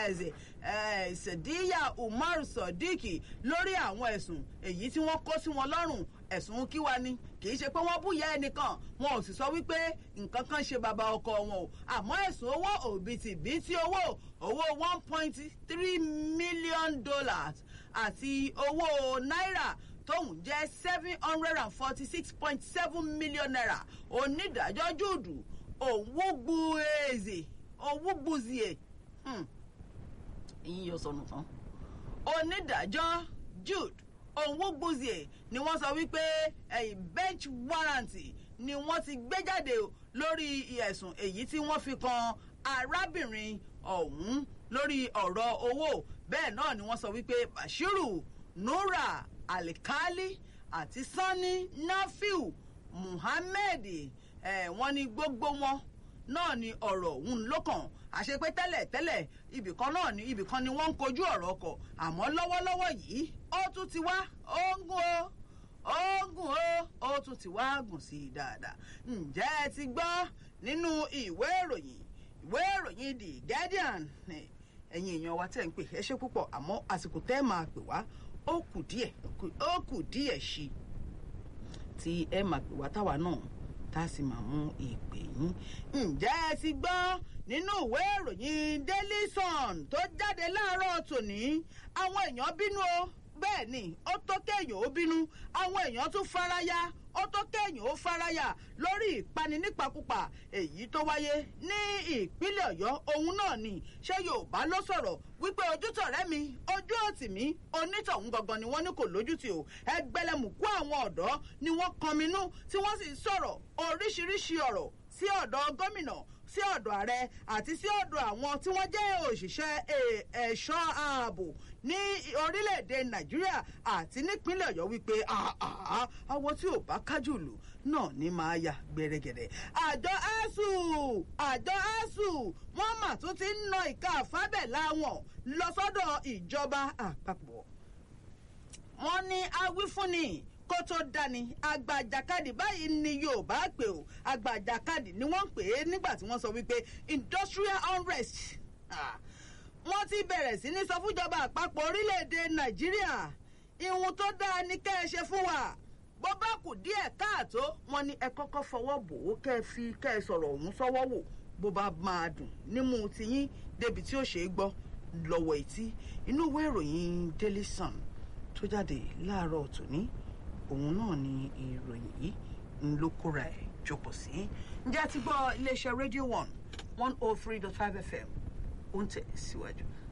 Lopez eh, Sadiya Umar Sodiq lórí àwọn ẹ̀sùn èyí tí wọ́n kó sí wọn lọ́rùn ẹ̀sùn kíwa ni kì í ṣe pé wọ́n búyẹ́ ẹnìkan wọn ò sì sọ wípé nǹkan kan ṣe bàbá ọkọ wọn o àmọ́ ẹ̀sùn owó òbítíbitì owó owó one point three million dollars àti owó náírà tóun jẹ́ seven hundred and forty six point seven million naira onídàájọ́ júùdù òwúgbuèzè òwúgbuzie ìyín yóò sọnù tán onídàájọ́ jude òwúgbuzie ni wọ́n sọ wípé ẹ̀yìn bench warrant ni wọ́n ti gbé jáde lórí ẹ̀sùn èyí tí wọ́n fi kan arábìnrin ọ̀hún lórí ọ̀rọ̀ owó bẹ́ẹ̀ náà ni wọ́n sọ wípé bashiru nura alikali àti sanni nafiu muhammed eh, wọ́n ní gbogbo wọn náà ni ọ̀rọ̀ ọ̀hún lókàn àṣepé tẹ́lẹ̀ tẹ́lẹ̀ ibìkan náà ni ibìkan ni wọ́n ń kojú ọ̀rọ̀ ọkọ̀ àmọ́ lọ́wọ́lọ́wọ́ yìí ó tún ti wá ó ń gún o ó ń gùn o ó tún ti wá gùn sí i dáadáa ǹjẹ́ ẹ ti gbọ́ nínú ìwé ìròyìn ìwé ìròyìn the guardian ẹ̀yin èèyàn wa tẹ̀ ń pè ẹ ṣe púpọ̀ àmọ́ àsìkò tẹ́ máa pè wá ó kù díẹ̀ ó kù díẹ̀ sí i tí ẹ máa pè wá táwa náà tá a sì máa mú ìpè yín. ǹjẹ́ ẹ ti gbọ́ nínú ìwé ìròyìn daily sun tó jáde láàárọ̀ tòní àwọn èèyàn bínú o bẹ́ẹ̀ ni ó tó kéèyàn ó bínú àwọn èèyàn tún faraya ó tó kéèyàn ó faraya lórí ìpani nípakúpa èyí tó wáyé ní ìpínlẹ̀ ọ̀yọ́ òun náà ni ṣé yorùbá ló sọ̀rọ̀ wípé ojútọ̀rẹ́ mi ojú òtì mi onítọ̀hún gangan ni wọ́n ní kò lójútì o ẹgbẹ́lẹ́mùkú àwọn ọ̀dọ́ ni wọ́n kọminú tí wọ́n sì sọ̀rọ̀ oríṣiríṣi ọ̀rọ̀ sí ọ̀dọ̀ gómìnà sí ọ̀dọ̀ ààrẹ àti sí ọ̀dọ̀ àwọn tí wọ́n jẹ́ òṣìṣẹ́ ẹ̀ṣọ́ ààbò ní orílẹ̀-èdè nàìjíríà àti nípínlẹ̀ ọ̀yọ́ wípé àwọn tí ò bá kájú lù náà ní máa yà gbẹrẹgẹrẹ. àjọ asuu àjọ asuu wọ́n mà tún ti ń na ìka àfábẹ́lá wọn lọ sọ́dọ̀ ìjọba àpapọ̀. wọ́n ní awífúnni kó tó dání agbàjàkadì báyìí ni yorùbá pè ó agbàjàkadì ni wọ́n ń pè é nígbà tí wọ́n sọ wípé industrial unrest wọ́n ti bẹ̀rẹ̀ sí ní sọ fúnjọba àpapọ̀ orílẹ̀-èdè nàìjíríà ìhun tó dáa ni kẹ́ ẹ ṣe fún wa bó bá kù díẹ̀ káàtó wọn ni ẹ kọ́kọ́ fọwọ́ bò ó kẹ́ ẹ fi kẹ́ ẹ sọ̀rọ̀ ọ̀hún sọ́wọ́ wò bó bá máa dùn nímú tiyín débi tí ó ṣe é gbọ́ lọ́wọ́ etí inú ìwé ìròyìn daily sun tó jáde láàárọ̀ tòní òun náà ni ìròyìn yìí ń ló kóra ẹ̀ jókòó sí. ǹjẹ́ a ti gbọ́ iléeṣẹ́ radio one one oh three dot five fm ó ń tẹ̀ síwájú.